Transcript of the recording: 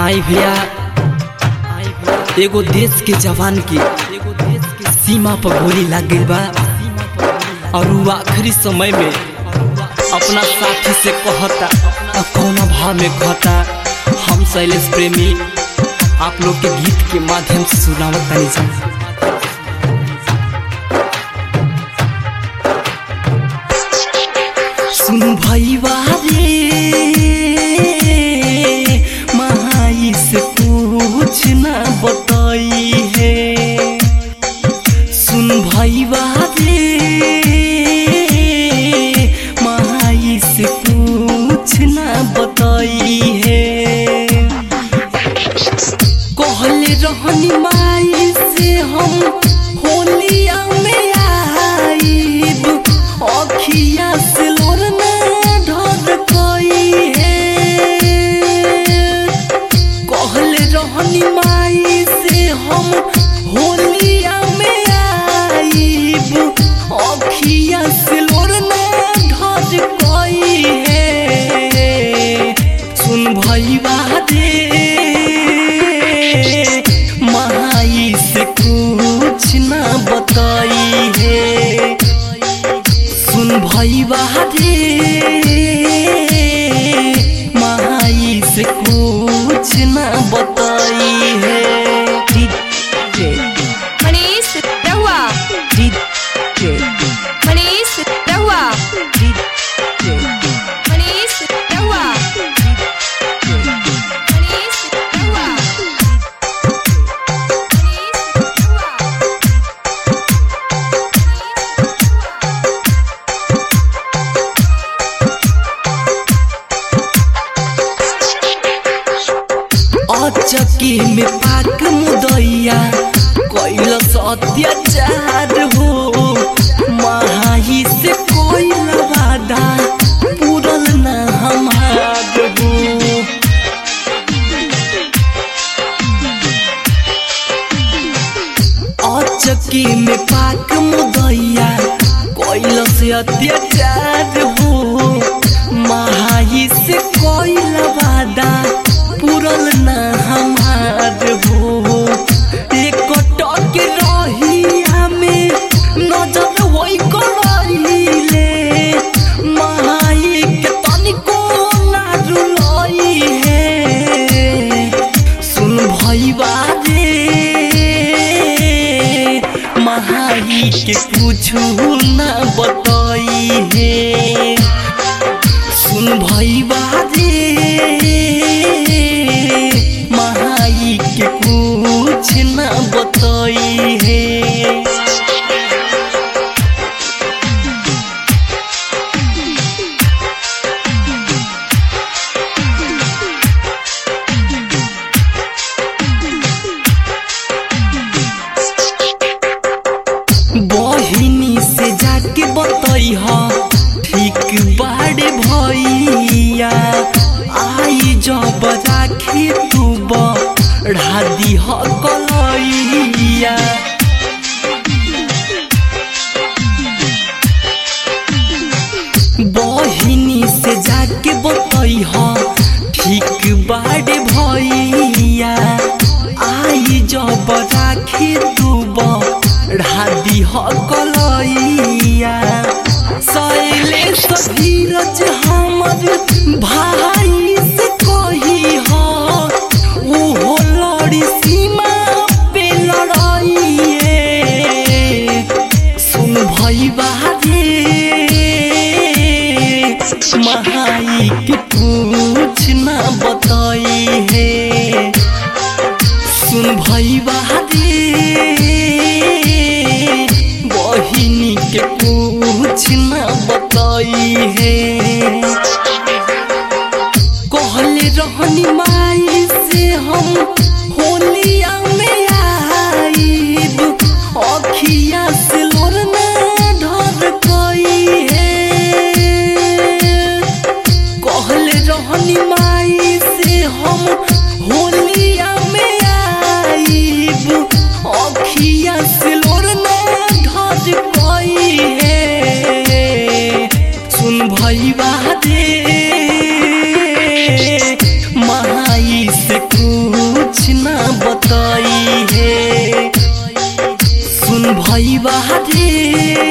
आई भैया एगो देश के जवान की सीमा पर गोली लग गई बा और वो आखिरी समय में अपना साथी से कहता और कौना भाव में कहता हम शैलेश प्रेमी आप लोग के गीत के माध्यम से सुनावत तनी जा सुन भैया रे महाई से कुछ ना बताई है सुन भैया रे महाई से कुछ ना बताई है कहले रहनी माई से हम होलिया में आईब अखिया से लोरना ढर कई है कहले रहनी माई से हम होलिया में आईब अखिया से लोरना ढर कई है सुन भैया रे माई से कुछ ना बताई है सुन भैया रे माई से कुछ ना बताई है मनीष रहुआ मनीष रहुआ मनीष रहुआ मनीष रहुआ अचकी में पाक मुदैया कैलस अत्याचार हो महाई से कोई वादा पूरल ना हमार हो अचकी में पाक मुदैया कोइल से अत्याचार हो महाई से कोइल वादा पूरल ना हमार हो एक टक रहिया में नजर वही करइले महाई के तनिको ना रुलई है सुन भैया रे महाई के कुछु ना बताई है सुन भैया रे महाई के कुछ ना बताई है बहिनी से जाके बतई ठीक बाड़े भैया आई जब राखी तू बढ़ा दी कलैया बहिनी से जाके बतई ठीक बाड़े भैया आई जब राखी तू बढ़ा दी कलैया शैलेश धीरज हमर भाई से कही हो ओहो लड़ी सीमा पे लड़ाइए सुन भैया रे महाई के कुछ ना बताई है सुन भैया रे बहिनी के कुछ ना बताई है कहले रहनी माई से हम होलिया में आईब अखिया से लोरना ढर कई है कहले रहनी माई से हम होलिया में आईब अखिया से लोरना ढर कई है सुन भैया रे महाई से कुछ बताई है सुन भई रे